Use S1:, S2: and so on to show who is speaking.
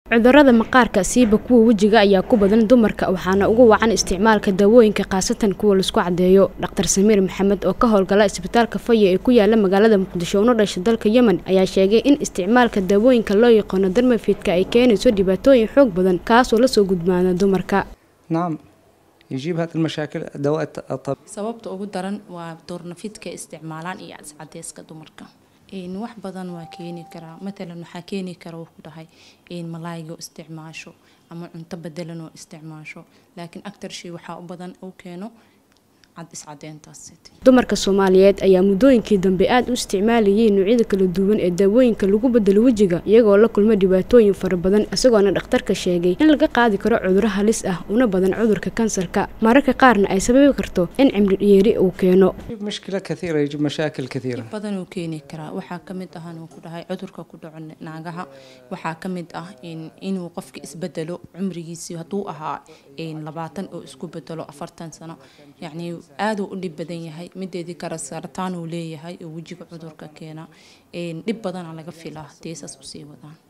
S1: cudurada maqaarka siiba kuwa wejiga ayaa ku badan dumarka waxaana ugu wacan isticmaalka daawooyinka khaasatan kuwa laisku cadeeyo dhaktar samiir maxamed oo ka howlgala isbitaalka faya ee ku yaala magaalada muqdisho una dhasha dalka yemen ayaa sheegay in isticmaalka daawooyinka loo yaqaano darmafidka ay keenayso dhibaatooyin xoog badan kaasoo lasoo gudbaana dumarka
S2: نعم يجيب هذه المشاكل دواء الطبيعي
S3: sababta ugu daran waa doornafidka isticmaalaan iyo cadcadeyska dumarka Een, wax badan waa keeni karaa matalan waxaa keeni kara wuu ku dhahay in malaayga oo isticmaasho ama cunto bedelan oo isticmaasho laakiin actar shay waxaa u badan uu keeno cad iscadeyntaas
S1: dumarka soomaaliyeed ayaa muddooyinkii dambe aada u isticmaalayay noocyada kala duwan ee daawooyinka lagu bedelo wejiga iyagoo la kulma dhibaatooyin fara badan isagoona dhakhtarka sheegay in laga qaadi karo cuduro halis ah una badan cudurka kansarka mararka qaarna ay sababi karto in cimri dhiyeeri uu keeno
S2: يجيب مشكلة كثيرة يجيب مشاكل كثيرة
S3: badan uu keeni karaa waxaa ka mid ah inuu ku dhahay cudurka ku dhaco naagaha waxaa ka mid ah in inuu qofka isbedelo cumrigiisii hadduu ahaa een, labaatan oo isku bedelo afartan sano yacni aaduu u dhib badan yahay mideedii kale sarataan uu leeyahay oo wejiga cudurka keena een, dhib badana laga filaa deesaas usii wadaan